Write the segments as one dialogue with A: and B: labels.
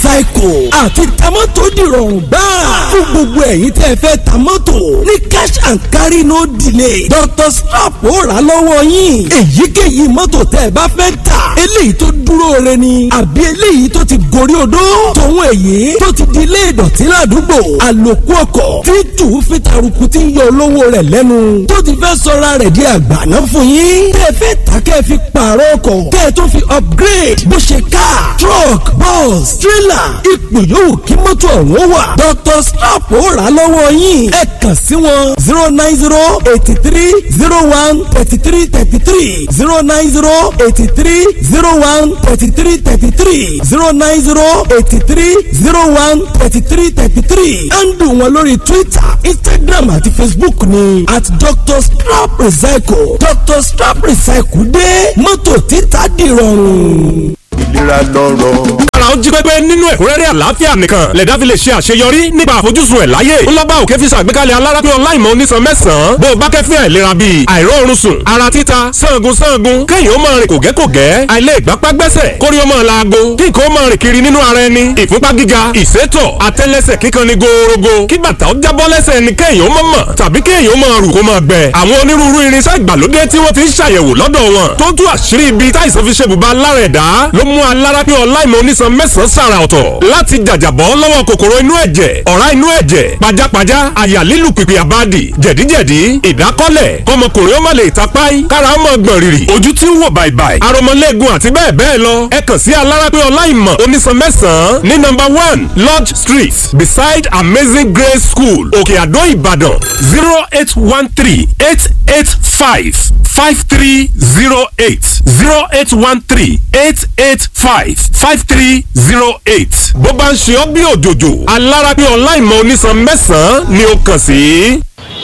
A: recycle àti tamọ́tò dìrọ̀rùn gbáà fún gbogbo ẹ̀yin tẹ́ ẹ fẹ́ tamọ́tò ní cash and carry no delay Dr. Strap ó rà lọ́wọ́ yín èyíkéyìí mọ́tò tẹ́ ẹ bá fẹ́ tà eléyìí tó dúró re ni àbí eléyìí tó ti gorí odó tòun èyí tó ti di ilé ìdọ̀tí ládùúgbò àlòkù ọkọ̀ tí tù fi taruku tí ń yọ olówó rẹ̀ lẹ́nu tó ti fẹ́ sọra rẹ̀ di àgbàná fún yín tẹ́ ẹ fẹ́ tà kẹ́ ẹ fi pààrọ̀ ọkọ̀ kẹ́ ẹ tó fi upgrade bó ṣe car truck bus trailer ipò yòówù kí mọ́tò ọ̀hún wà Dr. Strap ó rà lọ́wọ́ yín ẹ kàn sí wọn zero nine zero eighty three zero one thirty three thirty three zero nine zero eighty three zero one thirty three thirty three zero nine zero eighty three zero one thirty three thirty three handle wọn lórí Twitter Instagram àti Facebook ni at Dr. Strap Recycle Dr. Strap Recycle dé mọ́tò títà dìrọ̀rùn.
B: ìlera lọ́rọ̀.
C: ara ó jí pépé nínú ẹ̀kúnrẹ́rẹ́ àlàáfíà nìkan lẹ̀dá fi lè ṣe àṣeyọrí nípa àfojúsùn ẹ̀ láyé ńlọ́gbà òkè fi ṣàgbékalẹ̀ alárápé ọláìmọ̀ onísan mẹ́sàn-án bó o bá kẹ́fín àìlera bíi àìróorun sùn ara títa sangun sangun kéèyàn ó máa rìn kògẹ́kògẹ́ àìlè ìgbápá gbẹ́sẹ̀ kórí ó máa laago kí nǹkan ó máa rìn kiri nínú ara ẹni ìfúnpá gíga ìsétọ̀ àtẹ́lẹsẹ̀ kíkan ni gòòrògò kí bàtà ó jábọ́ lẹ́sẹ̀ ẹni kéèyàn ó máa mọ̀ tàbí kéèyàn ó máa rù kó máa gbẹ àwọn onírúurú irinṣẹ́ ìgbàlódé tí wọ́n ti ń ṣàyẹ̀wò lọ́dọ̀ wọn tó tú àṣírí ibi táìsàn fi ṣe bùbá lára ẹ̀dá ló mú alárápé ọláìmọ̀ onísan mẹ́sàn-án sàrà ọ̀tọ̀ láti jàjàbọ́ lọ́wọ́ kòkòrò inú ẹ̀jẹ̀ ọ̀rá inú ẹ̀jẹ̀ pajápajá àyà lílù pìpì àbádì jẹ̀díjẹ̀dí ìdákọ́lẹ̀ kọmọkùnrin ó má lè tapáì kára ó mọ̀ gbọ̀n rìrì ojú tí ń wò bàìbàì aromọlẹ́gun àti bẹ́ẹ̀ bẹ́ẹ̀ lọ ẹ kàn sí alárápé ọláìmọ̀ onísan mẹ́sàn-án ní nọ́mbà one lodge street beside amazing grace school òkè àdó ìbàdàn zero eight one three eight eight five five three zero eight zero eight one three eight eight five five three zero eight. bó bá ń ṣe ọ́ bí òjòjò alárápé ọláìmọ̀ onísan mẹ́sàn-án ni ó kàn sí.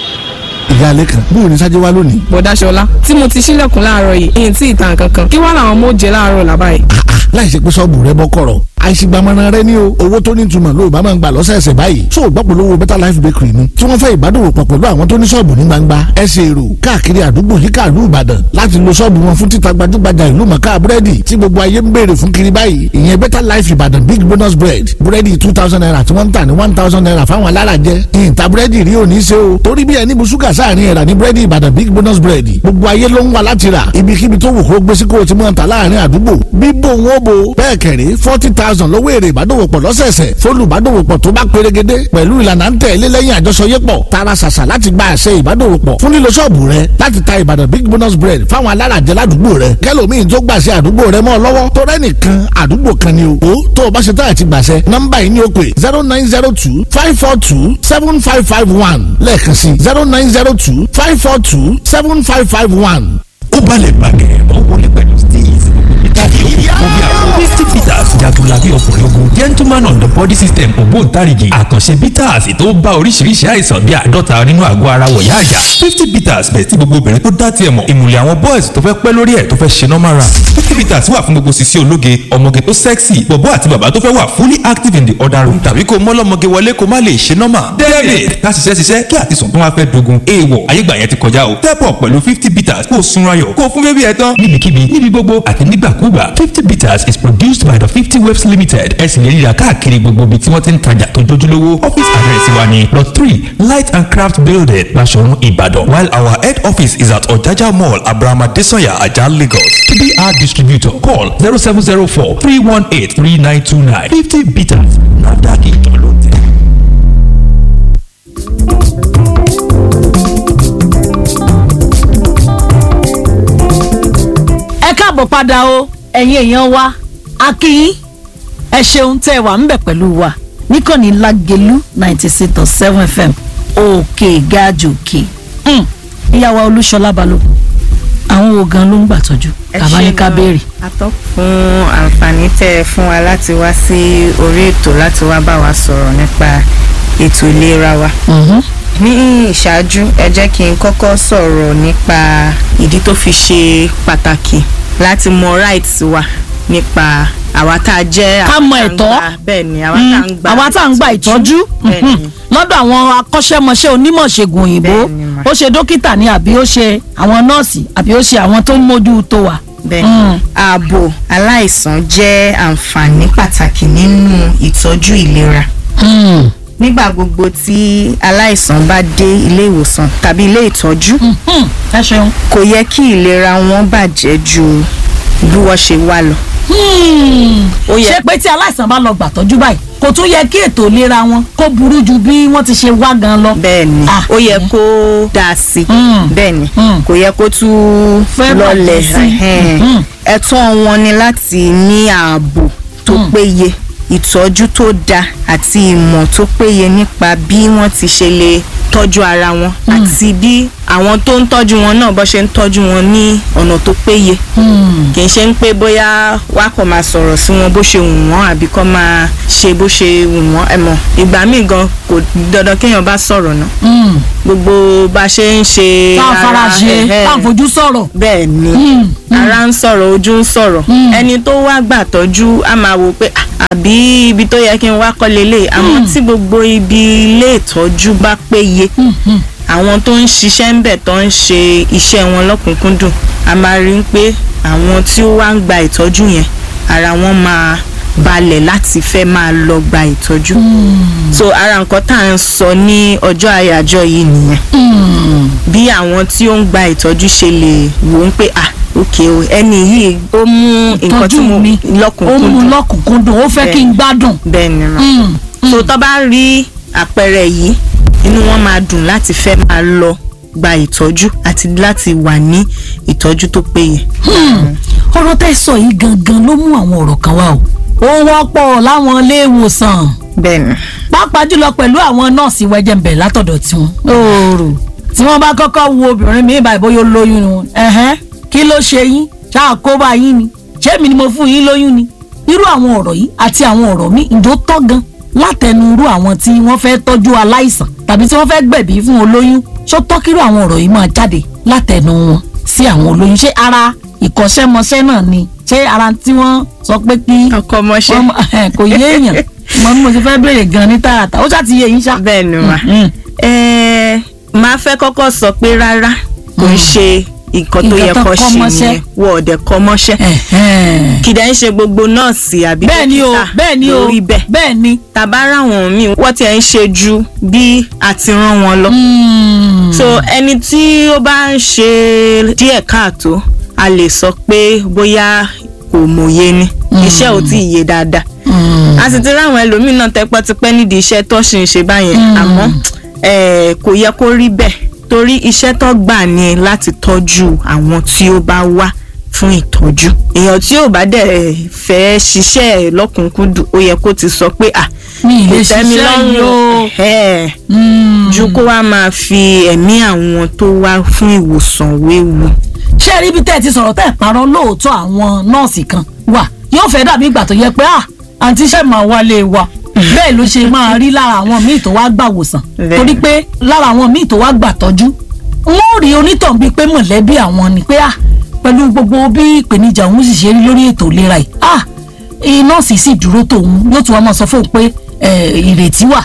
D: ìyá alẹ́ kan bóun ní sájẹ́ wá lónìí.
E: bọ̀dá ṣọlá tí mo ti ṣílẹ̀kùn láàárọ̀ yìí èyí tí ìtàn kankan kí wá làwọn ọmọ ó jẹ láàárọ̀ làbá yìí.
D: láì ṣe pé sọ́ọ̀bù rẹ bọ́ kọ̀rọ̀ àìsígbàmọ́ra rẹ ní o owó tó ní ìtumọ̀ ló bá máa ń gbà lọ́sẹ̀ẹsẹ̀ báyìí tó o gbọ́ polówó better life bakery mu tí wọ́n fẹ́ ìbádòwò pọ̀ pẹ̀lú àwọn tó ní sọ́ọ̀bù ní gbangba ẹsẹ̀ èrò káàkiri àdúgbò yíká ìlú ìbàdàn láti lo sọ́ọ̀bù wọn fún títa gbajúgbajà ìlú mọ̀ká búrẹ́dì tí gbogbo ayé ń béèrè fún kiri báyìí ìyẹn better life ìbàdàn big bonus bread búrẹ́dì two thousand naira tí wọ́n ń tà ní one thousand naira fáwọn alárajẹ ìyìntà búrẹ́dì rí òní ṣe o torí bí ẹni bu ṣúgà sáàrin ẹ̀rà ní búrẹ́dì ìbàdàn big bonus bread gbogbo ayé ló ń wá láti rà ibikíbi tó wù kó gbé sí kó o ti mọ̀ ta láàrin àdúgbò bíbò wọn bo bẹ́ẹ̀ kẹ̀rí forty thousand lówó èrè ìbádòwòpọ̀ lọ́sẹ̀ẹsẹ̀ fólùbádòwòpọ̀ tó bá pérégedé pẹ̀lú ìlànà ń tẹ̀lé lẹ́yìn àjọṣọyépọ̀ tara ṣàṣà láti gba àṣẹ ìbádòwòpọ̀ fún lílo ṣọ́ọ̀bù rẹ láti ta ìbàdàn big bonus bread fáwọn alárajẹ ládùúgbò rẹ kẹlòmíì tó gbàṣẹ àdúgbò rẹ mọ́ ọ lọ́wọ́ tó rẹ́nìkan àdúgbò kan ni o ó tó o bá ṣe táyà ti gbàṣẹ nọ́mbà yìí ni ó pè zero nine zero two five four two seven five five one lẹ́ẹ̀kan sí zero nine zero two five four two seven five five one.
F: ó balẹ̀ bàgẹ́ ó wọlé pẹ̀lú steve tàbí ó bí àwọn misty peters jagunlabi ọkùnrin ogun gentleman on the body system ògbóǹtarìgì àkànṣe bitters tó bá oríṣiríṣi àìsàn bíi àádọ́ta nínú àgọ́ ara wọ̀yá àjà fifty bitters bẹ̀ tí gbogbo obìnrin tó dá tiẹ̀ mọ̀ ìmùlẹ̀ àwọn boys tó fẹ́ pẹ́ lórí ẹ̀ tó fẹ́ ṣe normal run fifty bitters wà fún gbogbo sisi ológe ọmọge tó sexy bọ̀bọ́ àti bàbá tó fẹ́ wà fully active in the other room tàbí kó mọ́lọ́mọge wọlé kó má lè ṣe normal david ká ṣiṣẹ́ ṣiṣẹ́ kí àtisùn tó wá fẹ́ dogun èèwọ̀ ayégbà yẹn ti kọjá o step up pẹ̀lú fifty bitters kó o sunra yọ̀ kó o fún bébí ẹ tán níbikíbi níbi gbogbo àti nígbàkúgbà fifty bitters is produced by the fifty waves limited ẹ sì lè rí i rà káàkiri gbogbo ibi tí wọ́n ti ń tajà tó jójúlówó office address wa ni lot three light and craft building Basọ̀run Ìbàdàn while our head office is at Ọ̀jájá mall Abrahama Desanya Ajah Lagos to be our distributor call zero seven zero four three one eight three nine two nine fifty bitters NAFDAC ìtàn ló tẹ̀.
G: ẹ káàbọ̀ padà o ẹ̀yin èèyàn wa a kí yín ẹ ṣeun tẹ́ ẹ wà ń bẹ̀ pẹ̀lú wa níkànnì lágẹ̀lú ninety six dot seven fm òkè gáàjò òkè ìyàwó olúṣọlá balógun àwọn wo gan ló ń gbàtọ́jú bàbá yín ká béèrè.
H: atọ́ fún àǹfààní tẹ́ ẹ fún wa láti wá sí orí ètò láti wá bá wa sọ̀rọ̀ nípa ètò ìlera wa. ní ìṣáájú ẹ jẹ́ kí n kọ́kọ́ sọ̀rọ̀ nípa ìdí tó fi ṣe pàtàkì láti mọ rights wa nípa àwa tá a jẹ́
G: ká mọ ẹ̀tọ́
H: bẹ́ẹ̀ ni àwa tá a ń gba
G: àwa tá à ń gba ìtọ́jú
H: bẹ́ẹ̀ ni
G: lọ́dọ̀ àwọn akọ́ṣẹ́mọṣẹ́ onímọ̀ ṣègùn òyìnbó
H: Bẹ́ẹ̀ ni mà.
G: ó ṣe dókítà ni àbí ó ṣe àwọn nọ́ọ̀sì àbí ó ṣe àwọn tó ń mójú tó wa.
H: bẹ́ẹ̀ ààbò aláìsàn jẹ́ àǹfààní pàtàkì nínú ìtọ́jú ìlera nígbà gbogbo tí aláìsàn bá dé ilé ìwòsàn tàbí ilé ìtọ́jú
G: ẹ ṣeun.
H: kò yẹ kí ìlera wọn bàjẹ́ ju bí wọ́n ṣe wá lọ. Ó yẹ-
G: ṣé pé tí aláìsàn bá lọ gbàtọ́jú báyìí kò tún yẹ kí ètò ìlera wọn kó burú ju bí wọ́n ti ṣe wá gan lọ.
H: bẹ́ẹ̀ni
G: Ah,
H: ó yẹ
G: mm.
H: kó dáa sí i
G: Mm.
H: bẹ́ẹ̀ni
G: Mm.
H: kò yẹ kó tún
G: Fẹ́
H: lọlẹ̀
G: bàjẹ́ sí i.
H: ẹhẹ́n.
G: Mm.
H: ẹ̀tọ́ wọn ni láti ní ààbò tó péye ìtọ́jú tó dáa àti ìmọ̀ tó péye nípa bí wọ́n ti ṣe lè tọ́jú ara wọn àti bí àwọn tó ń tọ́jú wọn náà bó ṣe ń tọ́jú wọn ní ọ̀nà tó péye kì í ṣe ń pé bóyá wá kàn máa sọ̀rọ̀ sí wọn bó ṣe wù wọ́n àbí kọ́ máa ṣe bó ṣe wù wọ́n ẹ mọ̀ ìgbà míì gan kò dandan kéèyàn bá sọ̀rọ̀ náà gbogbo bá ṣe ń ṣe
G: tá a fara ṣe
H: ẹhẹ́.
G: tá a fojú sọ̀rọ̀.
H: bẹ́ẹ̀ ni ara ń sọ̀rọ̀ ojú ń sọ̀rọ̀ ẹni tó wá gbà tọ́jú á máa wò pé "Ah, àbí ibi tó yẹ kí n wá kọ́ lélẹ̀ àmọ́ tí gbogbo ibi ilé ìtọ́jú bá péye àwọn tó ń ṣiṣẹ́ ń bẹ̀ tó ń ṣe iṣẹ́ wọn lọ́kùnkúndùn a máa rí i pé àwọn tí ó wá ń gba ìtọ́jú yẹn ara wọn máa balẹ̀ láti fẹ́ máa lọ gba ìtọ́jú so ara nǹkan tá à ń sọ ní ọjọ́ àyájọ́ yìí nìyẹn bí àwọn tí ó ń gba ìtọ́jú ṣe lè wò ó pé ah ok o ẹni yìí ó mú nǹkan tí
G: tọ́jú
H: mo
G: mi ó mú
H: lọ́kùnkúndùn
G: lọ́kùnkúndùn ó fẹ́ kí n gbádùn.
H: bẹ́ẹ̀ ni mà so tó bá rí àpẹẹrẹ yìí inú wọn máa dùn láti fẹ́ máa lọ gba ìtọ́jú àti láti wà ní ìtọ́jú tó péye.
G: ọ̀rọ̀ tẹ́ sọ yìí gangan ló mú àwọn ọ̀rọ̀ kan wá o. ó wọ́pọ̀ láwọn ilé ìwòsàn
H: bẹ́ẹ̀ ni
G: pàápàá jùlọ pẹ̀lú àwọn nọ́ọ̀sì wẹ́jẹ̀mbẹ̀ látọ̀dọ̀ tiwọn. oòrùn tí wọ́n bá kọ́kọ́ wo obìnrin mi báyìí bóyá ó lóyún ni wọn. ẹ̀hẹ́n kí ló ṣe yín ṣáà kó bá yín ni ṣé mi ni mo fún yín lóyún ni. irú àwọn ọ̀rọ̀ yìí àti àwọn ọ̀rọ̀ mi ìjó tọ́ gan látẹnu irú àwọn tí wọ́n fẹ́ tọ́jú aláìsàn tàbí tí wọ́n fẹ́ gbẹ̀bí fún olóyún ṣó tọ́ kírú àwọn ọ̀rọ̀ yìí máa jáde látẹnu wọn sí àwọn olóyún ṣé ara ìkọ́ṣẹ́mọṣẹ́ náà ni ṣé ara tí wọ́n sọ pé kí
H: ọkọ mọṣẹ́
G: wọ́n mọ- kò yé èèyàn mo ní mo ti fẹ́ béèrè gan ní tààràtà ó ṣáà ti yé yín ṣá.
H: bẹ́ẹ̀ ni mà
G: Mm.
H: ẹ̀ẹ́ máa fẹ́ kọ́kọ́ sọ pé rárá kò ń ṣe nǹkan tó
G: Nǹkan
H: yẹ
G: tó
H: kó
G: kọ́
H: ṣe
G: mọ́ṣẹ́.
H: nìyẹn wọ́n ọ̀dẹ̀ kọ́ mọ́ṣẹ́
G: Ẹ̀hẹ́n.
H: kìdá ń ṣe gbogbo nọ́ọ̀sì àbí
G: bẹ́ẹ̀ ni o
H: dókítà
G: bẹ́ẹ̀ ni o
H: lórí bẹ́ẹ̀
G: bẹ́ẹ̀ ni.
H: tàbá ráwọn míì wọ́n ti ẹ̀ ń ṣe ju bí a ti rán wọn lọ.
G: Mm.
H: so ẹni tí ó bá ń ṣe díẹ̀ káàtó a lè sọ pé bóyá kò mòye ni iṣẹ́ ò tí ì yé dáadáa
G: Mm.
H: a sì ti ráwọn ẹlòmíín náà tẹpẹ́tipẹ́ nídìí iṣẹ́ tó ṣì ń ṣe báyẹn àmọ́ eh, kò yẹ kó rí bẹ́ẹ̀ torí iṣẹ́ tó gbà ní láti tọ́jú àwọn tí ó bá wá fún ìtọ́jú èèyàn tí ò bá dẹ̀ fẹ́ ṣiṣẹ́ ẹ̀ lọ́kùnkúndùn ó yẹ kó ti sọ pé à
G: mi ì lè
H: kò tẹ́ mi
G: ṣiṣẹ́
H: lọ́rùn
G: yìí o.
H: ẹ̀
G: Mm.
H: ju kó wá máa fi ẹ̀mí àwọn tó wá fún ìwòsàn wéwu.
G: ṣé ẹ rí ibi tẹ́ ẹ ti sọ̀rọ̀ tẹ́ ẹ parọ́ lóòótọ́ àwọn nọ́ọ̀sì kan wà yóò fẹ́ dàbí ìgbà tó yẹ pé à àǹtí iṣẹ́ máa wálé wa bẹ́ẹ̀ ló ṣe máa rí lára àwọn míì tó wá gbà wòsàn
H: Bẹ́ẹ̀.
G: torí pé lára àwọn míì tó wá gbà tọ́jú wọ́n rí onítàn bíi pé mọ̀lẹ́bí àwọn ni pé à pẹ̀lú gbogbo bí ìpèníjà òun sì ṣe rí lórí ètò ìlera yìí à nọ́ọ̀sì sì dúró tòun yóò tún wá máa sọ fóun pé eh, ìrètí wà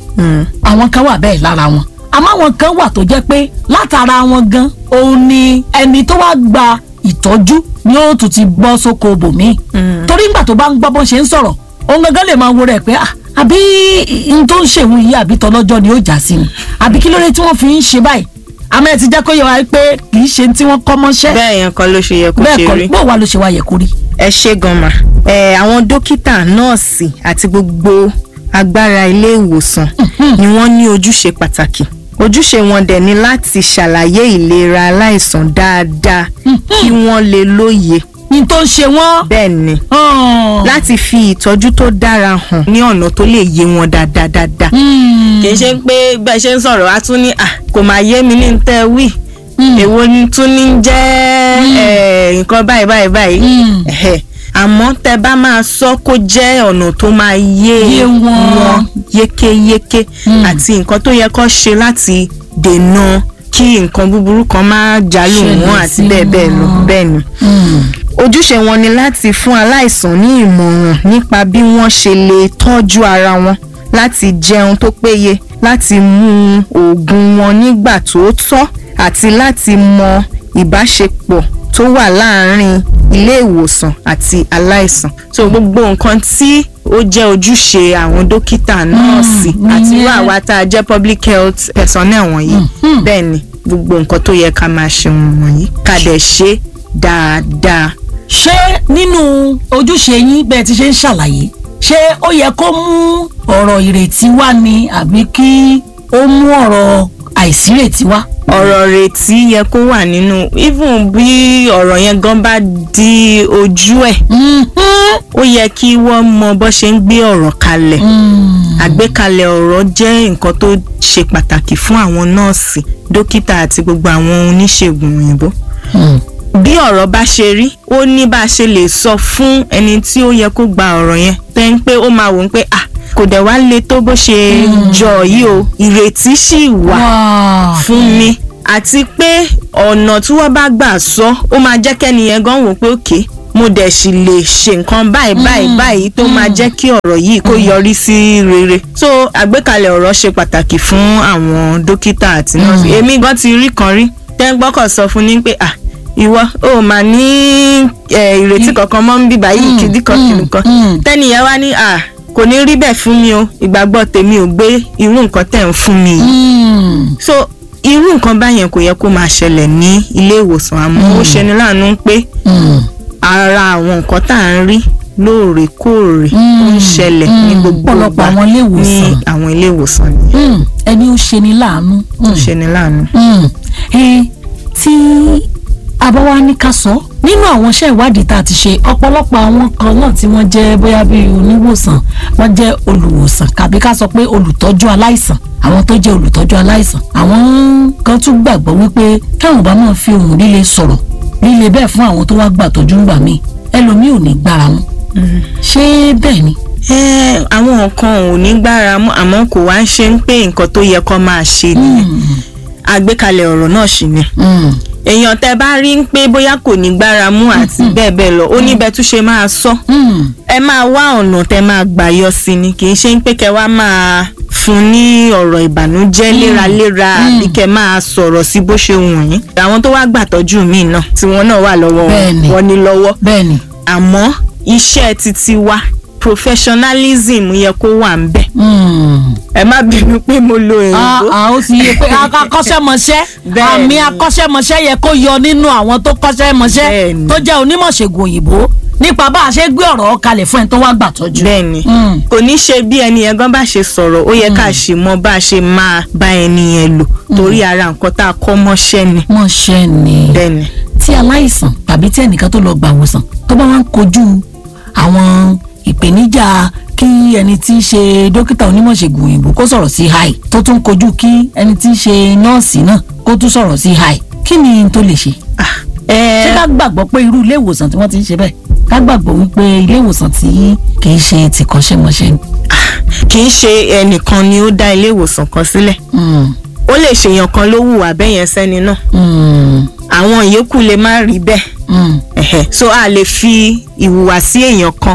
G: àwọn kan wà bẹ́ẹ̀ lára wọn àmọ́ àwọn kan wà tó jẹ́ pé látara wọn gan òun ni ẹni tó wá gba ìtọ́jú ni ó tún ti bọ́ sóko bòmíì torí ńgbà tó bá ń gbọ́ bọ́n ṣe ń sọ̀rọ̀ òun gangan lè máa wo rẹ̀ pé ah àbí n tó ń ṣèwọ̀n yìí àbí tọlọ́jọ́ ni ó jà sí ni àbí kí ló dé tí wọ́n fi ń ṣe báyìí àmọ́ ẹ ti jẹ́ kó yẹ wá pé kì í ṣe tí wọ́n kọ́ mọ́ṣẹ́
H: bẹ́ẹ̀ yẹn kan ló ṣe yẹ kó
G: bẹ́ẹ̀
H: ṣe
G: kọ́
H: rí.
G: bó wa ló ṣe wá yẹ kó rí.
H: ẹ ṣe gan ma ẹ àwọn dókítà nọ́ọ̀sì àti gbogbo agbára ilé ìwòsàn ni wọ́n ní ojúṣe pàtàkì ojúṣe wọn dẹ̀ ni láti ṣàlàyé ìlera aláìsàn dáadáa kí wọ́n lè lóye
G: ní tó ń ṣe wọ́n.
H: bẹ́ẹ̀ ni láti fi ìtọ́jú tó dára hàn ní ọ̀nà tó lè yé wọn dáadáa dáadáa kì í ṣe pé bẹ́ẹ̀ ṣe ń sọ̀rọ̀ wá tún ní "Ah, kò máa yé mi ní tẹ́ wí èwo ni tún ní jẹ́ eh, nǹkan báyìí báyìí báyìí Ẹ̀hẹ̀. àmọ́ tẹ bá máa sọ kó jẹ́ ọ̀nà tó máa yé
G: Yé wọn.
H: yékéyéké àti nǹkan tó yẹ kó ṣe láti dènà kí nǹkan búburú kan máa jálù
G: Ṣẹlẹ̀
H: wọn àti
G: sí
H: bẹ́ẹ̀ bẹ́ẹ̀ lọ
G: wọn.
H: bẹ́ẹ̀ ni ojúṣe wọn ni láti fún aláìsàn ní ìmọ̀ràn nípa bí wọ́n ṣe lè tọ́jú ara wọn láti jẹun tó péye láti mu oògùn wọn nígbà tó tọ́ àti láti mọ ìbáṣepọ̀ tó wà láàárín ilé ìwòsàn àti aláìsàn so gbogbo nǹkan tí ó jẹ́ ojúṣe àwọn dókítà nọ́ọ̀sì àti irú àwa tá a jẹ́ public health personnel wọ̀nyí bẹ́ẹ̀ ni gbogbo nǹkan tó yẹ ká máa ṣe wọ̀nyí ká dẹ̀ ṣe dáadáa.
G: ṣé nínú ojúṣe yín bẹ́ẹ̀ ti ṣe ń ṣàlàyé ṣé ó yẹ kó mú ọ̀rọ̀ ìrètí wá ni àbí kí ó mú ọ̀rọ̀ àìsírètí wá.
H: ọ̀rọ̀ retí yẹ kó wà nínú even bí ọ̀rọ̀ yẹn gan bá di ojú ẹ̀ ó yẹ kí wọ́n mọ bó ṣe ń gbé ọ̀rọ̀ kalẹ̀ àgbékalẹ̀ ọ̀rọ̀ jẹ́ nǹkan tó ṣe pàtàkì fún àwọn nọ́ọ̀sì dókítà àti gbogbo àwọn oníṣègùn òyìnbó bí ọ̀rọ̀ bá ṣe rí ó ní bá a ṣe lè sọ fún ẹni tí ó yẹ kó gba ọ̀rọ̀ yẹn tẹ́ ń pé ó máa wò ó pé ah kò dẹ̀ wá le tó bó ṣe jọ yìí o ìrètí sì wà fún mi àti pé ọ̀nà tí wọ́n bá gbà sọ ó máa jẹ́ kẹ́ni yẹn gan wò pé òkè mo dẹ̀ sì lè ṣe nǹkan báyìí báyìí báyìí tó máa jẹ́ kí ọ̀rọ̀ yìí kó yọrí sí rere so àgbékalẹ̀ ọ̀rọ̀ ṣe pàtàkì fún àwọn dókítà àti nọ́ọ̀sì èmi gan ti rí kan rí tẹ́ńgbọ́kọ̀ sọ fún ni pé ah ìwọ ò mà ní ìrètí kankan mọ́ ń bíbá yìí kìdí kan kìdí kan tẹ́nìyẹn wá ní à kò ní rí bẹ́ẹ̀ fún mi o ìgbàgbọ́ tèmi ò gbé irú nǹkan tẹ̀ ń fún mi yìí so irú nǹkan báyẹn kò yẹ kó máa ṣẹlẹ̀ ní ilé ìwòsàn àmọ́ ó ṣeni láàánú pé ara àwọn nǹkan tá à ń rí lóòrèkóòrè ó ń ṣẹlẹ̀ ní gbogbo
G: ọ̀pọ̀lọpọ̀
H: ìgbà
G: àwọn ilé
H: ní
G: ìwòsàn.
H: àwọn ilé ìwòsàn nìyẹn
G: ẹni ó ṣe ni láàánú.
H: ó ṣeni láàánú.
G: ẹ tí abáwá ní ká sọ nínú àwọn iṣẹ́ ìwádìí tá a ti ṣe ọ̀pọ̀lọpọ̀ àwọn kan náà tí wọ́n jẹ́ bóyá bíi oníwòsàn wọ́n jẹ́ olùwòsàn kàbí ká sọ pé olùtọ́jú aláìsàn àwọn tó jẹ́ olùtọ́jú aláìsàn àwọn kan tún gbàgbọ́ wípé káwọn bá máa fi ohùn líle sọ̀rọ̀ líle bẹ́ẹ̀ fún àwọn tó wá gbàtọ́jú ńgbà míì ẹlòmíì ò ní gbára mú ṣé bẹ́ẹ̀ ni.
H: ẹ àwọn nǹkan ò ní gbára mú àmọ́ kò wá ń ṣe ń pé nǹkan tó yẹ kó máa ṣe nìyẹn àgbékalẹ̀ ọ̀rọ̀ náà sì ni èèyàn tẹ bá rí ń pé bóyá kò ní gbára mú àti bẹ́ẹ̀ bẹ́ẹ̀ lọ ó ní bẹ́ẹ̀ tún ṣe máa sọ ẹ máa wá ọ̀nà tẹ máa gbà yọ sí ni kì í ṣe ń pé kẹ wá máa fún ní ọ̀rọ̀ ìbànújẹ́ léraléra àbí kẹ máa sọ̀rọ̀ sí bó ṣe wù yín àwọn tó wá gbàtọ́jú míì náà tí wọ́n náà wà lọ́wọ́
G: Bẹ́ẹ̀ni.
H: wọn ní lọ́wọ́
G: bẹ́ẹ̀ ni.
H: àmọ́ iṣẹ́ titi wa professionalism yẹ kó wà ń bẹ̀ ẹ má bínú pé mo lo
G: Ah,
H: èyí
G: ah, ó ti yẹ pé akọ́ṣẹ́mọṣẹ́
H: Bẹ́ẹ̀ni.
G: àmì akọ́ṣẹ́mọṣẹ́ yẹ kó yọ nínú àwọn tó kọ́ṣẹ́mọṣẹ́
H: Bẹ́ẹ̀ni.
G: tó jẹ́ onímọ̀ṣègùn òyìnbó nípa bá a ṣe gbé ọ̀rọ̀ kalẹ̀ fún ẹni tó wá gbàtọ́jú.
H: bẹ́ẹ̀ni
G: Mm.
H: kò ní ṣe bí ẹni yẹn gan bá ṣe sọ̀rọ̀ ó yẹ ká ṣe mọ bá a ṣe máa bá ẹni yẹn lò torí ara nǹkan tá a kọ́ mọ́ṣẹ́ ni
G: mọ̀ ṣe ni
H: bẹ́ẹ̀ni.
G: tí aláìsàn tàbí tí ẹnìkan tó lọ gbà wòsàn tó bá wá ń kojú àwọn ìpèníjà kí ẹni tí í ṣe dókítà onímọ̀ṣègùn òyìnbó kó sọ̀rọ̀ sí hi tó tún kojú kí ẹni tí í ṣe nọ́ọ̀sì náà kó tún sọ̀rọ̀ sí hi kí ni n tó lè ṣe.
H: ẹ
G: ṣé ká gbàgbọ́ pé irú ilé ìwòsàn tí wọ́n ti ń ṣe bẹ́ẹ̀ ká gbàgbọ́ wípé ilé ìwòsàn tí kì í ṣe tìkọ́ṣẹ́mọṣẹ́ ni.
H: kì í ṣe ẹnìkan ni ó dá ilé ìwòsàn kan sílẹ̀
G: Mm,
H: ó lè ṣèyàn kan ló hùwà bẹ́yẹn sẹ́ni náà
G: mm,
H: àwọn ìyókù lè má rí bẹ́ẹ̀
G: mm.
H: Ẹ̀hẹ̀. so a lè fi ìhùwàsí èèyàn kan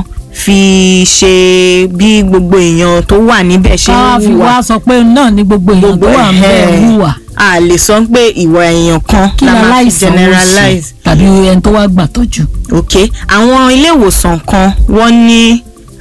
H: fi ṣe bí gbogbo èèyàn tó wà níbẹ̀ ṣe
G: ká
H: ń
G: fi
H: hùwà
G: wá sọ pé náà ni gbogbo èèyàn tó
H: gbogbo
G: wà ń bẹ̀
H: ẹ̀hẹ̀.
G: hùwà.
H: a lè sọ pé ìwà èèyàn kan
G: kí
H: la
G: ni
H: máa fi
G: aláìsàn ó ṣe
H: generalize
G: tàbí ẹni tó wá gbàtọ́jú.
H: ok àwọn ilé ìwòsàn kan wọ́n ní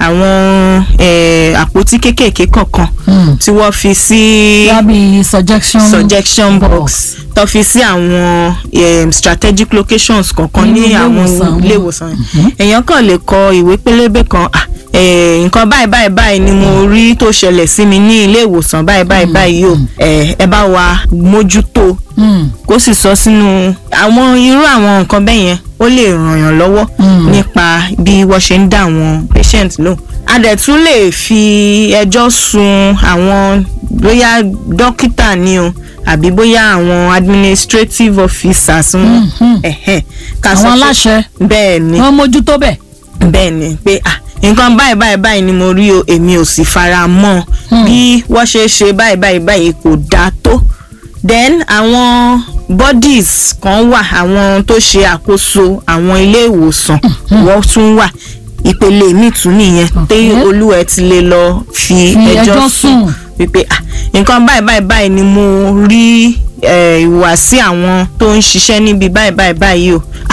H: àwọn eh, àpótí kéékèèké kọ̀ọ̀kan
G: Mm.
H: tí wọ́n fi sí
G: lábì suggestion
H: suggestion box
G: box.
H: tó fi sí àwọn um, strategic locations kọ̀ọ̀kan
G: Nínú
H: ní
G: ilé
H: àwọn
G: ìwòsàn
H: ilé
G: wọn.
H: ìwòsàn yẹn èèyàn kàn lè kọ ìwé pélébé kan ah, eh, nǹkan báyìí báyìí báyìí ni mo rí tó ṣẹlẹ̀ sí mi ní ilé ìwòsàn báyìí báyìí báyìí o Eh, ẹ bá wa mójútó
G: Mm,
H: kó sì sọ sínú àwọn irú àwọn nǹkan bẹ́ẹ̀ yẹn ó lè ràn yàn lọ́wọ́
G: Mm.
H: nípa bí wọ́n ṣe ń dá àwọn patient lóhùn. a dẹ̀ tún lè fi ẹjọ́ sun àwọn bóyá dókítà ni o àbí bóyá àwọn administrative officers wọn ẹ̀hẹ̀, ká sọ
G: àwọn
H: pé-
G: aláṣẹ
H: bẹ́ẹ̀ ni
G: wọn mójútó bẹ́ẹ̀.
H: bẹ́ẹ̀ ni pé ah nǹkan báyìí báyìí báyìí ni mo rí o èmi ò sì fara mọ́ ọ bí wọ́n ṣe ṣe báyìí báyìí báyìí kò dáa tó then àwọn bodies kan wà àwọn tó ṣe àkóso àwọn ilé ìwòsàn wọ́n tún wà ìpele míì tún nìyẹn tí
G: Okay.
H: olúwẹ̀ ti lè lọ fi
G: Fi
H: ẹjọ́
G: ẹjọ́
H: sùn
G: sùn.
H: wípé ah nǹkan báyìí báyìí báyìí ni mo rí eh, ìhùwàsí àwọn tó ń ṣiṣẹ́ níbi báyìí báyìí báyìí o ah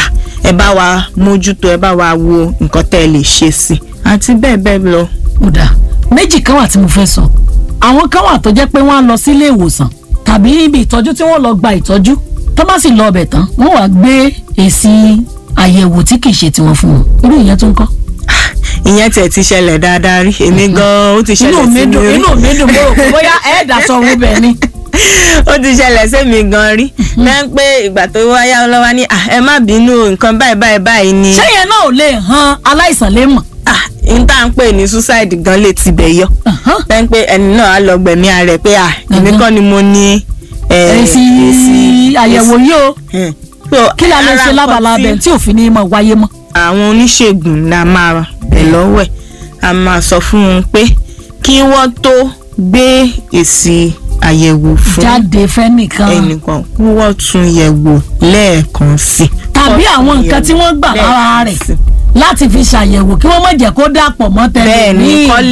H: ẹ bá wa mójútó ẹ bá wa wo nǹkan tẹ́ ẹ lè ṣe sí àti bẹ́ẹ̀ bẹ́ẹ̀ lọ.
G: ó dáa méjì kan wà tí mo fẹ́ sọ àwọn kan wà tó jẹ́ pé wọ́n á lọ sílé ìwòsàn tàbí ibi ìtọ́jú tí wọ́n lọ gba ìtọ́jú tó bá sì lọ ọbẹ̀ tán wọ́n wàá gbé èsì àyẹ̀wò tí kì í ṣe tiwọn fún wọn irú ìyẹn tó ń kọ́.
H: ìyẹn tiẹ̀ ti ṣẹlẹ̀ dáadáa rí èmi gan-an ó ti
G: inú
H: ṣẹlẹ̀
G: mi
H: sí mi
G: dùn
H: rí
G: inú mi dùn mo rò pé bóyá ẹ̀ẹ́dà sọ owó bẹ́ẹ̀ ni.
H: ó ti ṣẹlẹ̀ sí mi gan rí lẹ́yìn pé ìgbà tó wáyá lọ́wọ́ ní "Ah, ẹ má bínú o, nǹkan báyìí báyìí báyìí ni
G: ṣé yẹn náà ò lè han aláìsàn lè mọ̀.
H: ah n tá à ń pè ní suicide gan lè tibẹ̀ yọ lẹ́yìn pé ẹni náà á lọ gbẹ̀mí ara rẹ̀ pé ah èmi kọ́ ni mo ní eh,
G: èsì àyẹ̀wò yìí o
H: Hmm. So,
G: kí la lè
H: ara
G: ṣe
H: nǹkan
G: lábala
H: tí
G: bẹ̀ tí òfin ní mọ̀ wáyé mọ́.
H: àwọn oníṣègùn la máa bẹ̀ lọ́wọ́ ẹ̀ a máa sọ fún wọn pé kí wọ́n tó gbé èsì àyẹ̀wò fún
G: jáde fẹ́nìkan
H: ẹnìkan kí wọ́n tún yẹ̀ wò lẹ́ẹ̀kan sí i.
G: tàbí àwọn nǹkan tí wọ́n gbà lára rẹ̀ láti fi ṣàyẹ̀wò kí wọ́n má jẹ́ kó dàpọ̀ mọ́ tẹ̀lé
H: bẹ́ẹ̀ ni
G: míì.
H: kọ́